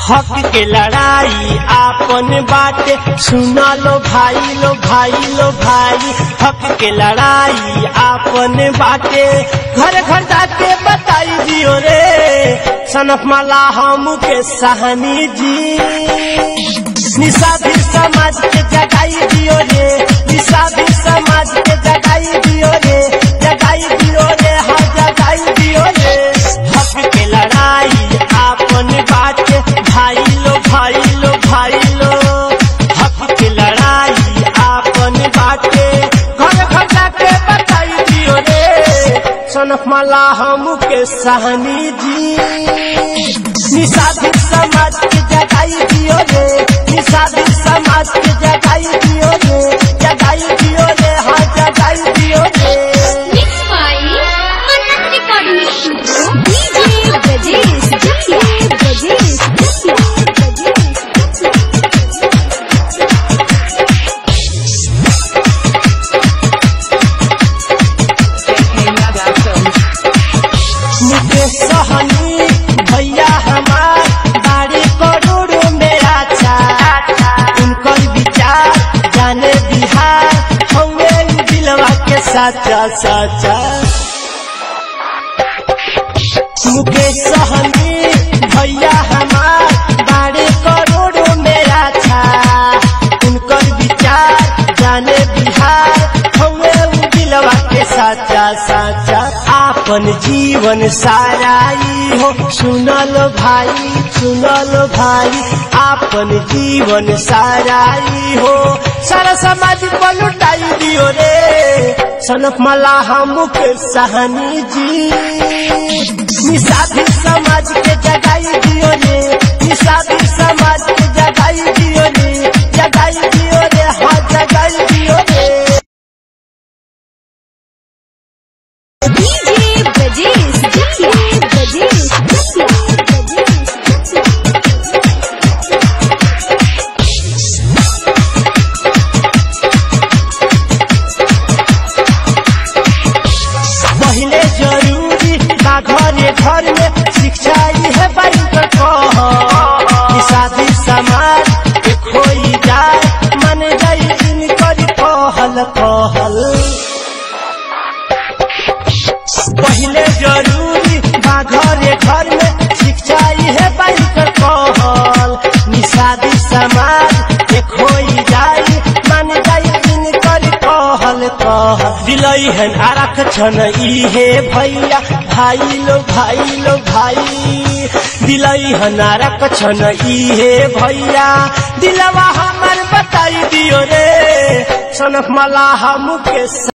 हक के लड़ाई आपन बाटे सुना लो भाई लो भाई लो भाई हक के लड़ाई आपन बाटे घर घर जाके बताई दियो रे सनफ माला हम के सहानी जी निशा भी समाज के जगाई दियो रे निशा भी समाज के जगाई दियो रे जगाई दियो रे हाँ जगाई दियो रे हक के लड़ाई आपन बाटे भाई लो भाई लो भाई लो हक के लड़ाई आपन बाटे घर घर जाके बताई दियो रे सनफ माला हम के सहनी जी निषादित समाज के जगाई दियो रे निषादित समाज के जगाई दियो रे जगाई दियो रे हाँ जगाई दियो रे Mixed by Manas Recording Studio. DJ Brajesh Jatia. Brajesh Jatia. Brajesh Mukesh सहनी भैया हमार बाड़ी करोड़ों में अच्छा उनकर विचार जाने बिहार हमें दिलवा के साचा साचा मुकेश सहनी भैया हमार बाड़ी करोड़ों में अच्छा उनकर विचार जाने बिहार हमें दिलवा के साचा साचा आपन जीवन साराई हो सुनल भाई सुनल भाई आपन जीवन साराई हो सारा समाज पर लुटाई दियो रे सनफ मला हम के सहनी जी निषादी समाज के जगाई दियो रे निषादी समाज के जगाई दियो रे जगाई दियो रे हाँ जगाई दियो रे DJ Brajesh Jatia. Brajesh Jatia. Brajesh Jatia. पहले जरूरी बा घरे घर में शिक्षा है बैंकर कह शादी समाज के खोई जाए मन जाई इनकर कहल कहल पहले जरूरी बा घरे घर में शिक्षा है बैंकर कहल निषादी समाज के खोई जाई मन जाई इनकर कहल कहल दिलई हन आरख छन इहे भैया भाई लो भाई लो भाई दिलई हन आरख छन इहे भैया दिलवा हमर बताई दियो रे सनफ मला हम के